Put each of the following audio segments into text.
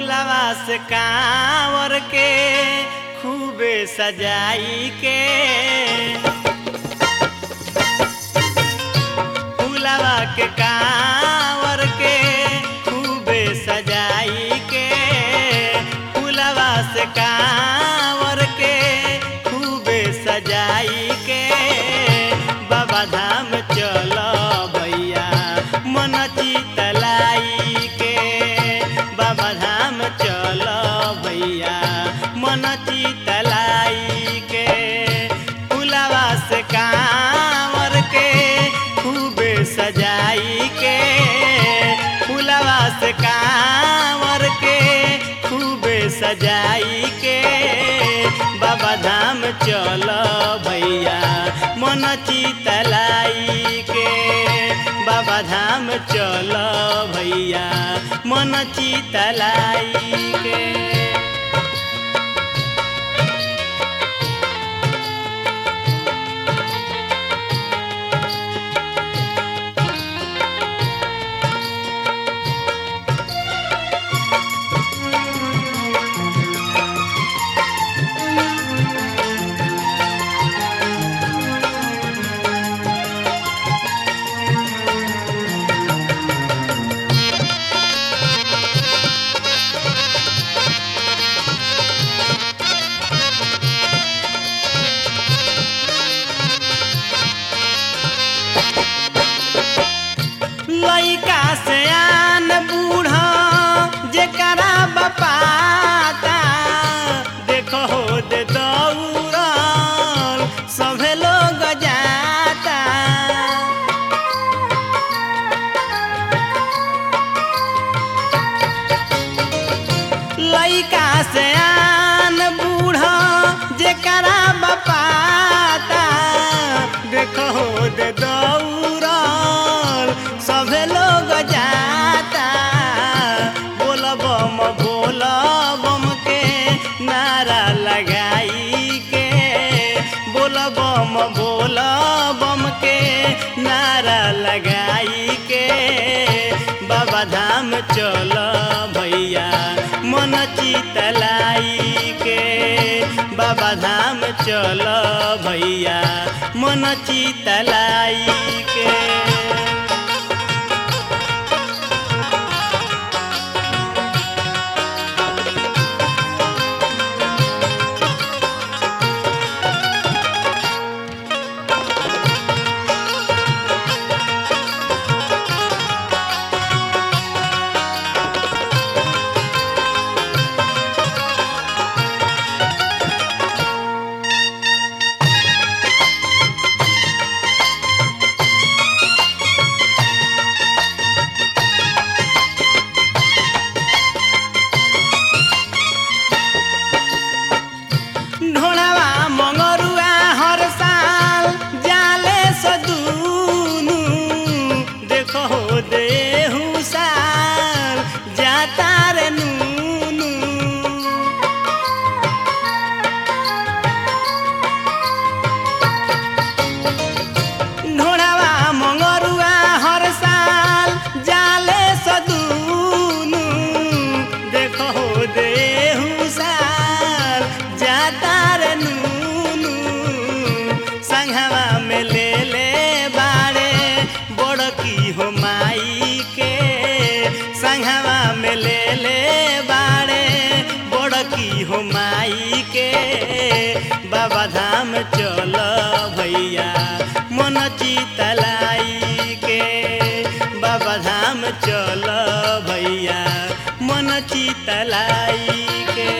फुलवा से कांवर के खूबे सजाई के फुलवा के कांवर के खूबे सजाई के फुलवा से कांवर के खूबे सजाई के बाबा धाम चल भैया मन चितलाई के बाबा धाम चल भैया मन चितलाई के फुलवा से कांवर के खूबे सजाई के फुलवा से कांवर के खूबे सजाई के बाबा धाम चल भैया मन चितलाई के बाबा धाम चल भैया मन चितलाई के लइका से आन बूढ़ा जेकरा बपाता देखो हो दे दौड़ल सभे लोग जाता लइका से आन बूढ़ा जेकरा बपाता देखो हो दे दौड़ल सभे लोग जाता बोल बम बोल बम के नारा लगाई के बोल बम बोल बम के नारा लगाई के बाबा धाम चल भैया मन चितलाई के बाबा धाम चल भैया मन चितलाई के ढोड़ावा मंगरुआ हर साल जाले सदूनु देखो हो देहु साल जाता रे नूनु ढोड़ावा मंगरुआ हर साल जाले सदूनु देखो हो देहु साल जाता रे नूनु संघवा में ले ले बाड़े बड़की हो माई के संघवा में ले ले बाड़े बड़की हो माई के बाबा धाम चल भैया मन चितलाई के बाबा धाम चल भैया मन चितलाई के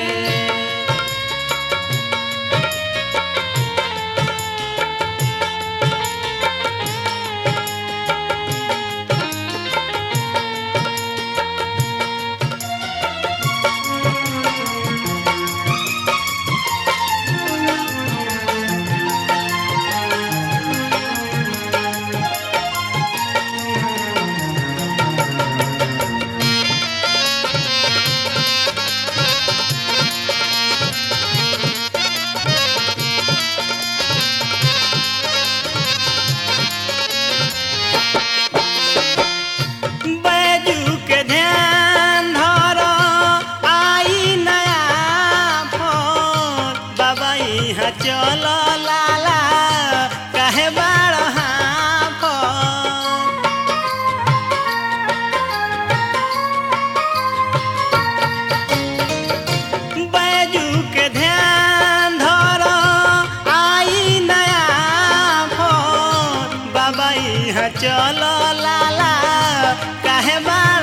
चल लाला काहे बार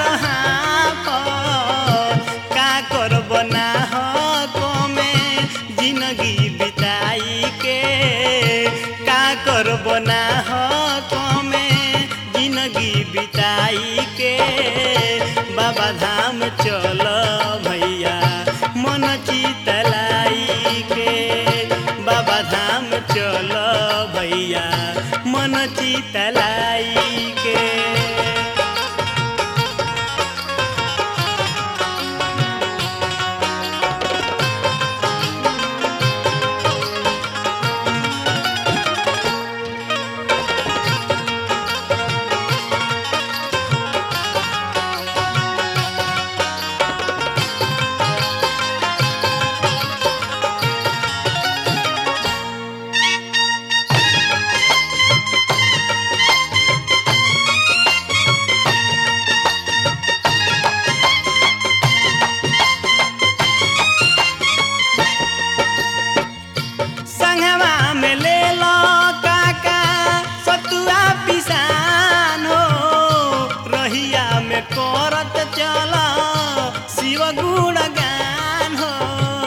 का करब ना कमे जिंदगी बिताई के का करब ना कमे जिंदगी बिताई के बाबा धाम चल भैया मन चितलाई के बाबा धाम चल भैया मन चितलाई के संगवा में ले लो काका सतुआ पिसान हो रहिया में करत चल शिव गुण गान हो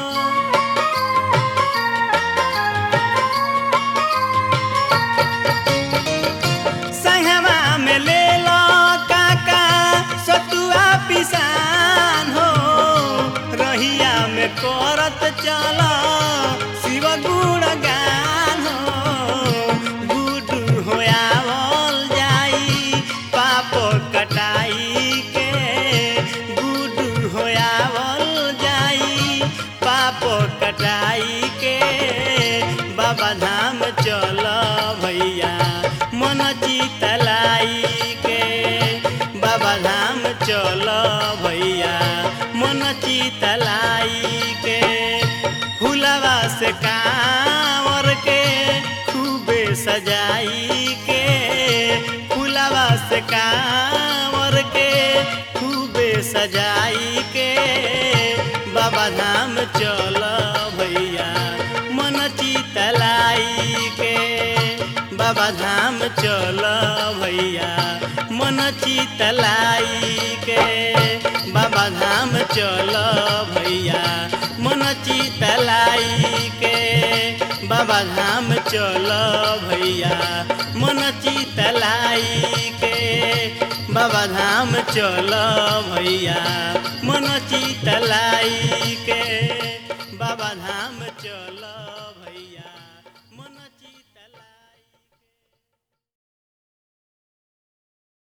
संगवा में ले लो काका सतुआ पिसान हो रहिया में करत चल शिव गुण गान हो गुडू होयावल जाई पाप कटाई के गुडू होयावल जाई पाप कटाई के बाबा धाम चल भैया मन चितलाई के बाबा धाम चल भैया मन चितलाई के फुलवा से कांवर के खूबे सजाई के फुलवा से कांवर के खूबे सजाई के बाबा धाम चल भैया मन चितलाई के बाबा धाम चल भैया मन चितलाई के बाबा धाम चल भैया मन चितलाई के बाबा धाम चल भैया मन चितलाई के बाबा धाम चल भैया मन चितलाई के बाबा धाम चल